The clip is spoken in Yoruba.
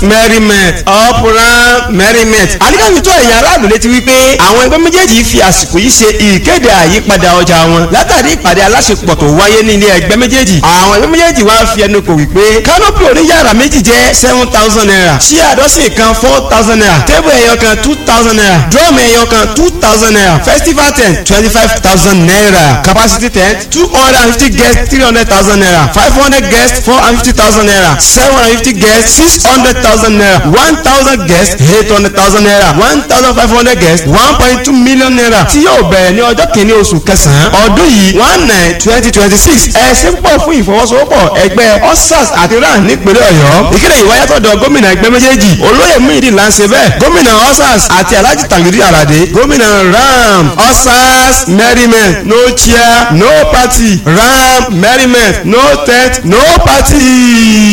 merriment up ram merriment. àníkàwé tó ẹ̀yà aráàlú létí wípé àwọn ẹgbẹ́ méjèèjì fi àsìkò yìí ṣe ìkéde àyípadà ọjà wọn látàrí ìpàdé aláṣepọ̀ tó wáyé ní ilé ẹgbẹ́ méjèèjì. àwọn ẹgbẹ́ méjèèjì wá fi ẹnu kò wípé kánópì oníyàrá méjì jẹ́ seven thousand naira ṣíà àdọ́sìn kan four thousand naira tébù ẹ̀yọ kan two thousand naira drum ẹ̀yọ kan two thousand naira festival tent twenty five thousand naira capacity tent two hundred and fifty guests three hundred thousand naira five hundred guests four hundred fifty thousand naira seven hundred fifty guests six hundred thousand naira one thousand guests eight hundred thousand naira one thousand five hundred guests one point two million naira tí yóò bẹ̀rẹ̀ ní ọjọ́ kìíní oṣù kẹsàn-án ọdún yìí one nine twenty twenty six ẹ̀sìn pọ̀ fún ìfọwọ́sowọ́pọ̀ ẹgbẹ́ osas àti ran nípínlẹ̀ ọ̀yọ́ ìkéde ìwáyà tọ̀dọ̀ gómìnà ẹgbẹ́ méjèèjì olóyè muhyiddin lanse bẹ́ẹ̀ gómìnà osas àti alhaji tangiri alade gómìnà ram osas merriment no chair no party ram merriment no tent no party.